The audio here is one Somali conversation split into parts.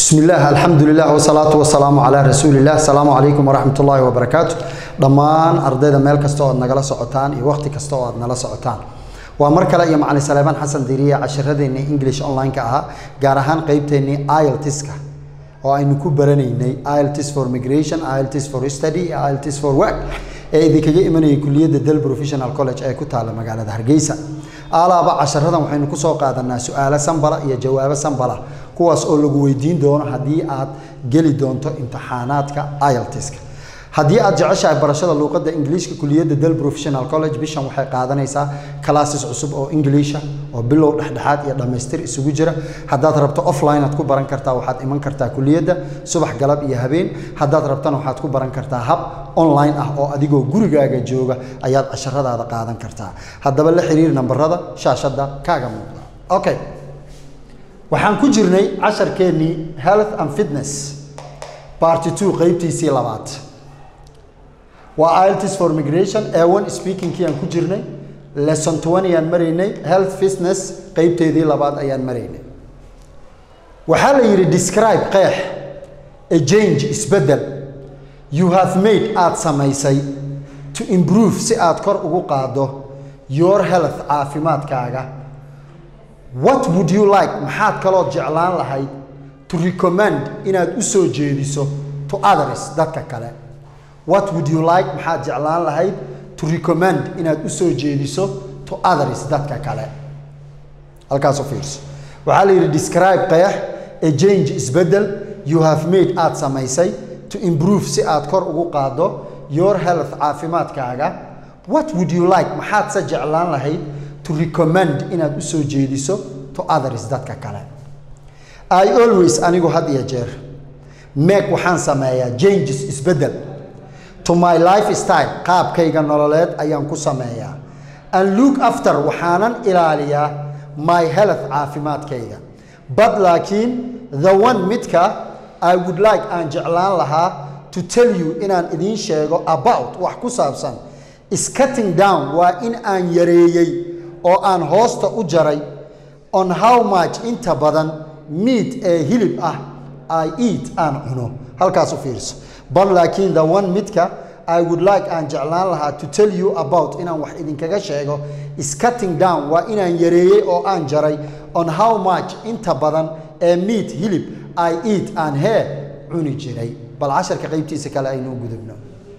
بسم الله الحمد لله والصلاة والسلام على رسول الله السلام عليكم ورحمة الله وبركاته dhammaan ardayda meel kasta oo aad nagala socotaan iyo waqti kasta oo aad nala socotaan waa mar kale iyo macalin saleebaan xasan diriya casharadeenii english online-ka ahaa gaar ahaan qeybteennii iltiska oo aynu ku baranaynay ilts for migration ilts for study iyo ilts for work ee idinkaga imanayay kuliyadda del professional college ee ku taala magaalada hargeysa alaaba casharadan waxaynu kusoo qaadanaa su-aalo sambala iyo jawaabo sambala kuwaas oo lagu weydiin doono haddii aad geli doonto imtixaanaadka iltiska haddii aad jeceshahay barashada luuqadda ingiliishka kuliyadda del professional college bishan waxay qaadanaysaa classes cusub oo ingiliisha oo bilow dhexdhexaad iyo dhammaystir isugu jira haddaad rabto offline aad ku baran kartaa waxaad iman kartaa kuliyadda subax galab iyo habeen haddaad rabtana waxaad ku baran kartaa hab online ah oo adigoo gurigaaga jooga ayaad casharadaada qaadan kartaa haddaba la xiriir nambarada shaashadda kaaga muuqda okay waxaan ku jirnay casharkeennii health and fitness party two qeybtiisii labaad waa ilts for migration a1 speakingkii aan ku jirnay lesson 20 ayaan maraynay health fitness qeybteedii labaad ayaan maraynay waxaa la yidhi describe qeex a change isbeddel you have made aad samaysay to improve si aad kor ugu qaado your health caafimaadkaaga what would you like maxaad kalood jeclaan lahayd to recommend inaad u soo jeediso to others dadka kale what would you like maxaad jeclaan lahayd to recommend inaad u soo jeediso to others dadka kale halkaas u fiirso waxaa la yidhi describe qeex a change isbeddel you have made aad samaysay to improve si aad kor ugu qaado your health caafimaadkaaga what would you like maxaad se jeclaan lahayd to recommend inaad u soo jeediso to others dadka kale i always anigu had iyo jeer meeg waxaan sameeyaa changes isbeddel to my life style qaabkayga nololeed ayaan ku sameeyaa and look after waxaanan ilaaliyaa my health caafimaadkayga but laakiin the one midka i would like aan jeclaan lahaa to tell you inaan idiin sheego about wax ku saabsan is cutting down waa in aan yareeyey oo aan hoosta u jaray on how much inta badan meat ee hilib ah i eat aan cuno halkaas u fiirso bal laakiin the one midka i would like aan jeclaan lahaa to tell you about inaan wax idinkaga sheego is cutting down waa inaan yareeyey oo aan jaray on how much inta badan ee meat hilib i eat aan hee cuni jiray bal casharka qaybtiisa kale aynu u gudubno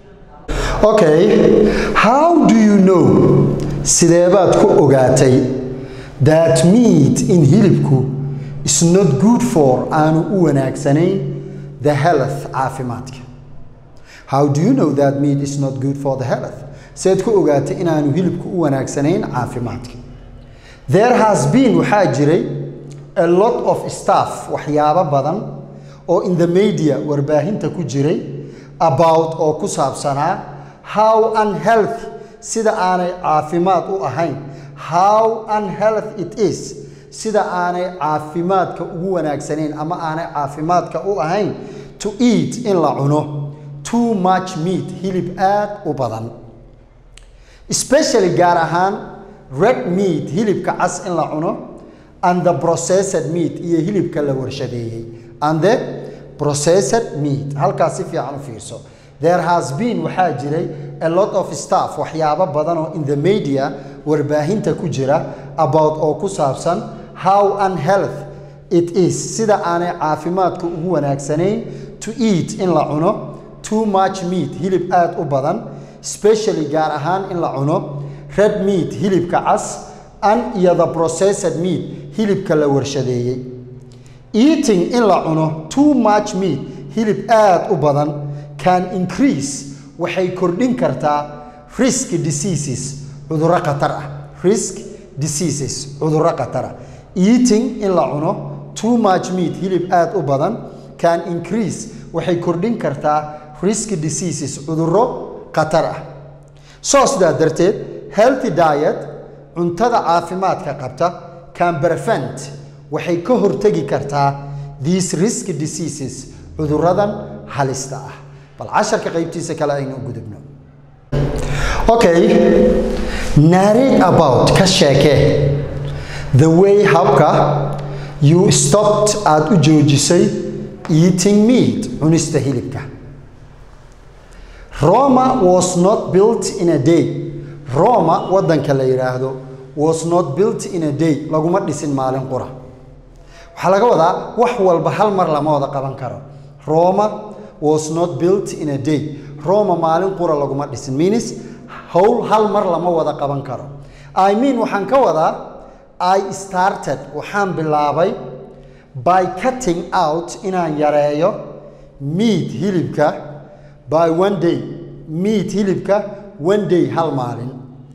okay how do you know sideebaad ku ogaatay that meat in hilibku is not good for aanu u wanaagsanayn the health caafimaadka how do you know that meat is not good for the health seed ku ogaatay inaanu hilibku u wanaagsanayn caafimaadka there has been waxaa jiray a lot of staff waxyaabo badan oo in the media warbaahinta ku jiray about oo ku saabsanaa how unhealthy sida aanay caafimaad u ahayn how unhealthy it is sida aanay caafimaadka ugu wanaagsanayn ama aanay caafimaadka u ahayn to eat in la cuno too much meat hilib aad u badan especially gaar ahaan red meat hilibka cas in la cuno and the processed meat iyo hilibka la warshadeeyey and the processed meat halkaas si fiican u fiirso there has been waxaa jiray a lot of staff waxyaabo badan oo in the media warbaahinta ku jira about oo ku saabsan how unhealth it is sida aanay caafimaadka ugu wanaagsanayn to eat in la cuno too much meat hilib aad u badan specially gaar ahaan in la cuno red meat hilibka cas an iyo the processed meat hilibka la warshadeeyey eating in la cuno too much meat hilib aad u badan can increase waxay kordhin kartaa risk diseases cudurro khatar ah risk diseases cudurro khatar ah eating in la cuno too much meat hilib aad u badan can increase waxay kordhin kartaa risk diseases cudurro khatar ah soo sidaa darteed healthy diet cuntada caafimaadka qabta can prevent waxay ka hortegi kartaa these risk diseases cudurradan halista ah bal casharka qaybtiisa kale aynu u gudubno okay narrate about ka sheekee the way habka you stopped aada u joojisay eating meat cunista hilibka roma was not built in a day roma wadanka la yidhaahdo was not built in a day laguma dhisin maalin qura waxaa laga wadaa wax walba hal mar lama wada qaban karo roma was not built in a day roma maalin qura laguma dhisin means howl hal mar lama wada qaban karo i mean waxaan ka wadaa i started waxaan bilaabay by cutting out inaan yareeyo meat hilibka by one day meat hilibka one day hal maalin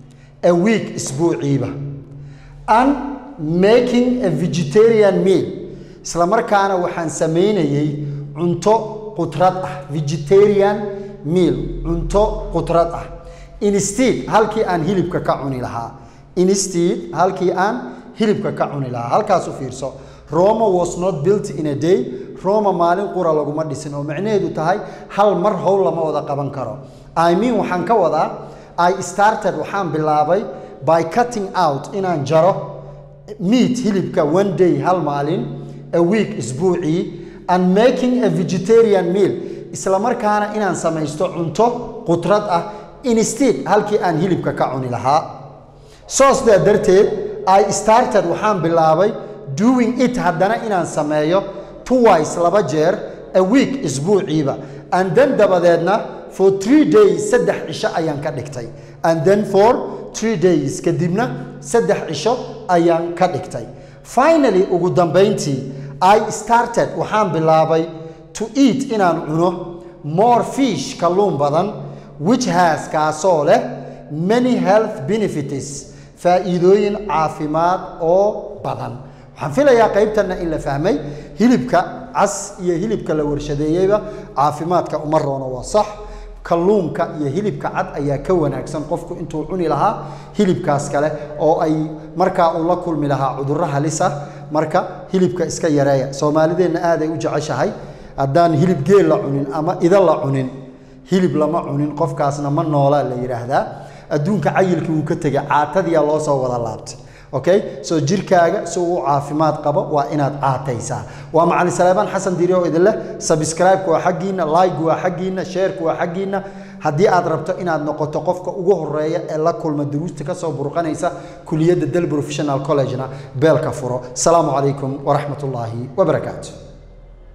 a week isbuuciiba and making a vegetarian meal isla markaana waxaan samaynayay cunto qudrad ah vegetarian meal cunto qudrad ah instead halkii aan hilibka ka cuni lahaa instead halkii aan hilibka ka cuni lahaa halkaas u fiirso roma was not built in a day roma maalin qura laguma dhisin oo macnaheedu tahay hal mar howl lama wada qaban karo i mean waxaan ka wadaa i started waxaan bilaabay by cutting out inaan jaro meat hilibka one day hal maalin a week isbuucii and making a vegetarian meal isla markaana inaan samaysto cunto qudrad ah instead halkii aan hilibka ka cuni lahaa soo sidaa darteed i started waxaan bilaabay doing it haddana inaan sameeyo twice laba jeer a week isbuuciiba and then dabadeedna for three days saddex cisho ayaan ka dhigtay and then for three days kadibna saddex cisho ayaan ka dhigtay finally ugu dambayntii i started waxaan bilaabay to eat inaan cuno more fish kalluun badan which has kaasoo leh many health benefits faa'iidooyin caafimaad oo badan waxaan filayaa qaybtanna in la fahmay hilibka cas iyo hilibka la warshadeeyeyba caafimaadka uma roono waa sax kalluunka iyo hilibka cad ayaa ka wanaagsan qofku intuu cuni lahaa hilibkaas kale oo ay markaa uu la kulmi lahaa cudurro halis ah marka hilibka iska yareeya soomaalideenna aaday u jeceshahay haddaan hilib geel la cunin ama ida la cunin hilib lama cunin qofkaasna ma noolaa la yidhaahdaa adduunka cayilkii wuu ka tegay caatadiyaa loo soo wada laabtay okay so jirkaaga si uu caafimaad qabo waa inaad caataysaa waa macalin saleebaan xasan diiri oo idin leh subscribe-ka waa xaggiina like waa xaggiina share-ka waa xaggiina haddii aad rabto inaad noqoto qofka ugu horeeya ee la kulma duruusta kasoo burqanaysa kuliyadda del professional college-na beelka furo asalaamu calaykum waraxmat ullaahi wabarakaatu